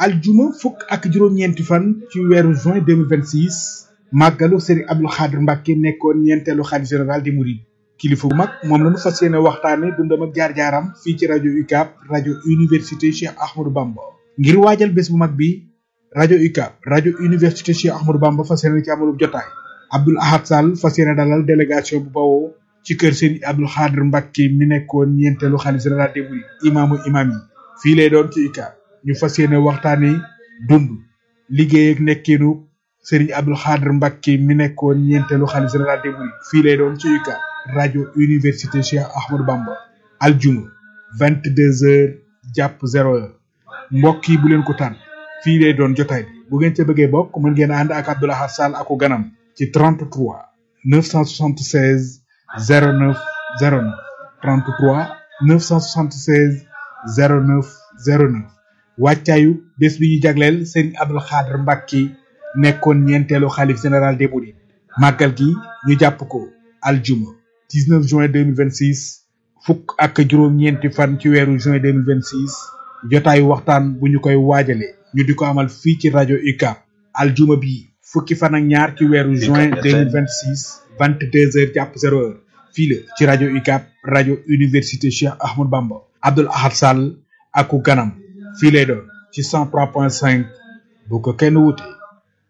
aljuma fukk ak juróom-ñeenti fan ci weeru juin 2026 màggalu Serigne Abdou Khadr Mbacke nekkoon ñeenteelu xalif général di Mouride kilifa bu mag moom la ñu fas yéene waxtaane dundam ak jaar-jaaram fii ci rajo UCAB rajo université Cheikh Ahmadou Bamba ngir waajal bés bu mag bi rajo UCAB rajo université Cheikh Ahmadou Bamba fas yéene ci amalub jotaay Abdoul Ahad Sall fas yéene dalal délégation bu bawoo ci kër Serigne Abdou Khadr Mbacke mi nekkoon ñeenteelu xalif général di Mouride imaamu imaam yi fii lay doon ci UCAB ñu fas yéene waxtaane dund liggéey ak nekkinu Serigne Abdou Khadr Mbacke mi nekkoon ñeenteelu xalif général des mourides fii lay doon ci UCAB rajo université Cheikh Ahmadou Bamba aljuma vingt deux heures jàpp zéro heure mbokk yi bu leen ko tànn fii lay doon jotaay bi bu ngeen ca bëggee bokk mën ngeen ànd ak Abdou Lahad Sall ako ganam ci 33 976 09 09 33 976 09 09 wàccaayu bés bi ñu jagleel Serigne Abdou Khadr Mbacke nekkoon ñeenteelu xalif général des mourides màggal gi ñu jàpp ko aljuma 19 juin 2026 fukk ak juróom-ñeenti fan ci weeru juin 2026 jotaayu waxtaan bu ñu koy waajale ñu di ko amal fii ci rajo UCAB aljuma bi fukki fan ak ñaar ci weeru juin 2026 22 heures jàpp 0 heure fii la ci rajo UCAB rajo université Cheikh Ahmadou Bamba Abdoul Ahad Sall aku ganam fii lay doon ci 103.5 bu ko kenn wute